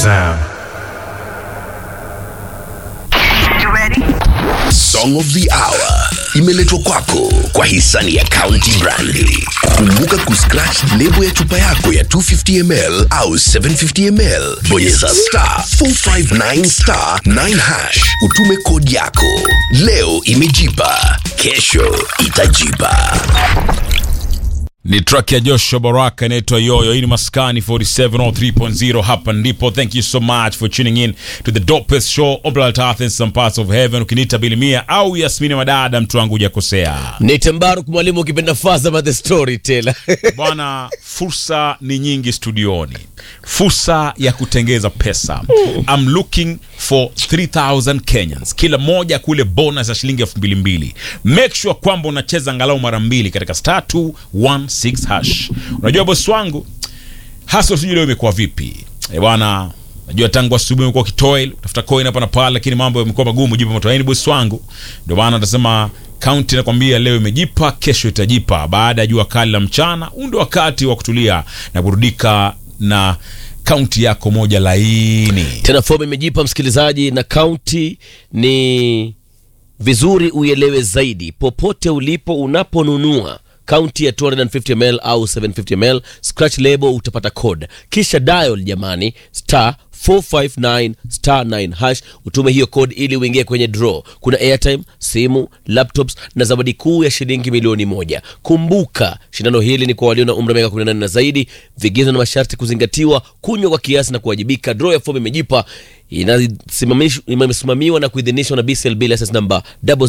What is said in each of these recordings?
sound. Song of the Hour imeletwa kwako kwa hisani ya County Brandi. Kumbuka kuscratch lebo ya chupa yako ya 250ml au 750ml, bonyeza star 459 star 9 hash, utume kodi yako. Leo imejipa, kesho itajipa. ni track ya Joshua Baraka inaitwa Yoyo. Hii ni Maskani 4703.0, hapa ndipo. Thank you so much for tuning in to the dopest show on planet Earth in some parts of heaven. Ukiniita Bilimia au Yasmini Madada, mtu wangu hujakosea ni Tembaruk mwalimu ukipenda Fazama the storyteller. bwana. Fursa ni nyingi studioni, fursa ya kutengeza pesa. I'm looking for 3000 Kenyans, kila moja kule bonus ya shilingi elfu mbili mbili. Make sure kwamba unacheza angalau mara mbili katika star 216 hash. Unajua bosi wangu hasa sijui leo imekuwa vipi eh bwana. Najua tangu asubuhi umekuwa ukitoil utafuta coin hapa na pale, lakini mambo yamekuwa magumu jipa motoaini bosi wangu. Ndio maana nasema kaunti nakwambia leo imejipa, kesho itajipa. Baada ya jua kali la mchana, huu ndio wakati wa kutulia na burudika na kaunti yako moja laini. Tena fomu imejipa msikilizaji, na kaunti ni vizuri uielewe zaidi popote ulipo unaponunua kaunti ya 250ml au 750ml scratch label utapata code kisha dial jamani star 459 star 9 hash utume hiyo code ili uingie kwenye draw kuna airtime simu laptops na zawadi kuu ya shilingi milioni moja kumbuka shindano hili ni kwa walio na umri wa miaka 18 na zaidi vigezo na masharti kuzingatiwa kunywa kwa kiasi na kuwajibika draw ya fomu imejipa inasimamish- imesimamiwa na kuidhinishwa na BCLB license number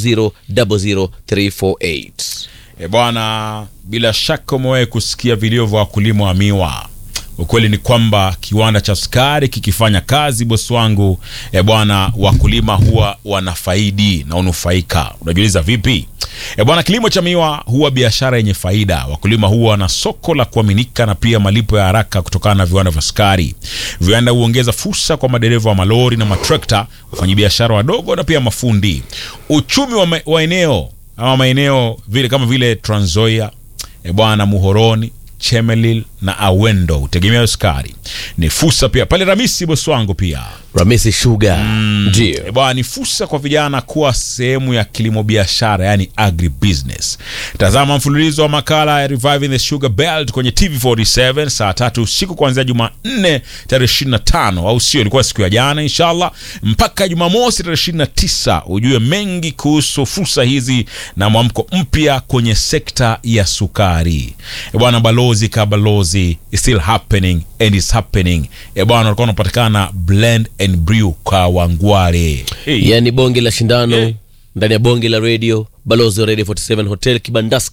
0000348 E bwana, bila shaka umewahi kusikia vilio vya wakulima wa miwa. Ukweli ni kwamba kiwanda cha sukari kikifanya kazi, bosi wangu, e bwana, wakulima huwa wanafaidi na unufaika. Unajiuliza vipi? E bwana, kilimo cha miwa huwa biashara yenye faida. Wakulima huwa na soko la kuaminika na pia malipo ya haraka kutokana na viwanda vya sukari. Viwanda huongeza fursa kwa madereva wa malori na matrekta, wafanyabiashara wadogo na pia mafundi. Uchumi wa, ma- wa eneo ama maeneo vile kama vile Trans Nzoia, e bwana, Muhoroni, Chemelil na Awendo hutegemea sukari. Ni fursa pia pale Ramisi, bosi wangu pia Ramisi Sugar ndio E bwana, ni fursa kwa vijana kuwa sehemu ya kilimo biashara, yani agribusiness. Tazama mfululizo wa makala ya Reviving the Sugar Belt kwenye TV47 saa tatu usiku kuanzia Jumanne tarehe 25, au sio? Ilikuwa siku ya jana, inshallah mpaka Jumamosi tarehe 29, ujue mengi kuhusu fursa hizi na mwamko mpya kwenye sekta ya sukari. E bwana, balozi ka balozi is still happening and is happening. E bwana, walikuwa wanapatikana blend and brew kwa Wangware. Hey. yani bonge la shindano Yeah. ndani ya bonge la radio balozi wa radio 47 hotel kibandaski